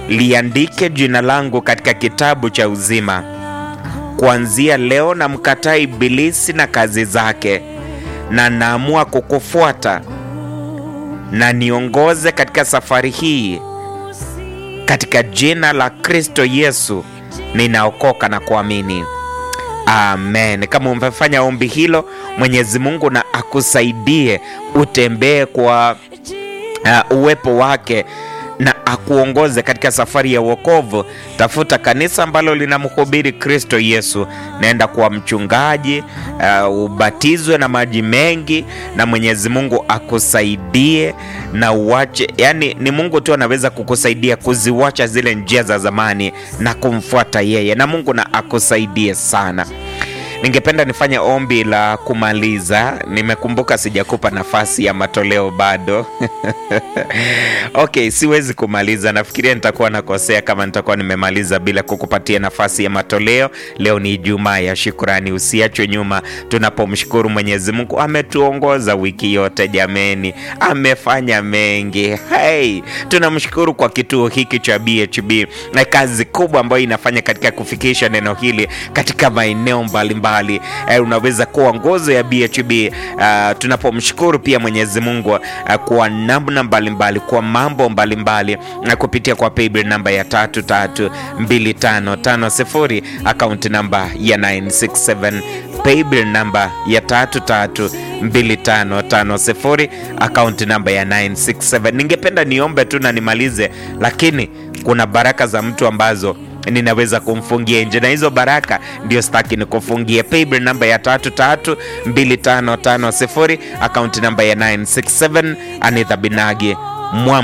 liandike jina langu katika kitabu cha uzima. Kuanzia leo namkataa Ibilisi na kazi zake, na naamua kukufuata na niongoze katika safari hii. Katika jina la Kristo Yesu ninaokoka na kuamini. Amen. Kama umefanya ombi hilo, Mwenyezi Mungu na akusaidie utembee kwa uh, uwepo wake na akuongoze katika safari ya wokovu. Tafuta kanisa ambalo linamhubiri Kristo Yesu, naenda kuwa mchungaji uh, ubatizwe na maji mengi, na Mwenyezi Mungu akusaidie na uache. Yani ni Mungu tu anaweza kukusaidia kuziwacha zile njia za zamani na kumfuata yeye, na Mungu na akusaidie sana. Ningependa nifanye ombi la kumaliza. Nimekumbuka sijakupa nafasi ya matoleo bado. Okay, siwezi kumaliza. Nafikiria nitakuwa nakosea kama nitakuwa nimemaliza bila kukupatia nafasi ya matoleo. Leo ni Ijumaa ya shukrani, usiachwe nyuma tunapomshukuru Mwenyezi Mungu. Ametuongoza wiki yote jameni, amefanya mengi. Hey, tunamshukuru kwa kituo hiki cha BHB na kazi kubwa ambayo inafanya katika kufikisha neno hili katika maeneo mbalimbali. Eh, unaweza kuwa nguzo ya BHB. Uh, tunapomshukuru pia Mwenyezi Mungu uh, kwa namna mbalimbali kwa mambo mbalimbali na kupitia kwa paybill namba ya tatu tatu mbili tano tano sifuri akaunti namba ya 967 paybill namba ya tatu tatu mbili tano tano sifuri akaunti namba ya 967. Ningependa niombe tu na nimalize, lakini kuna baraka za mtu ambazo ninaweza kumfungia nje na hizo baraka ndio staki ni kufungia. Paybill namba ya tatu tatu mbili tano tano sifuri akaunti namba ya 967 Anitha Binagi Mwa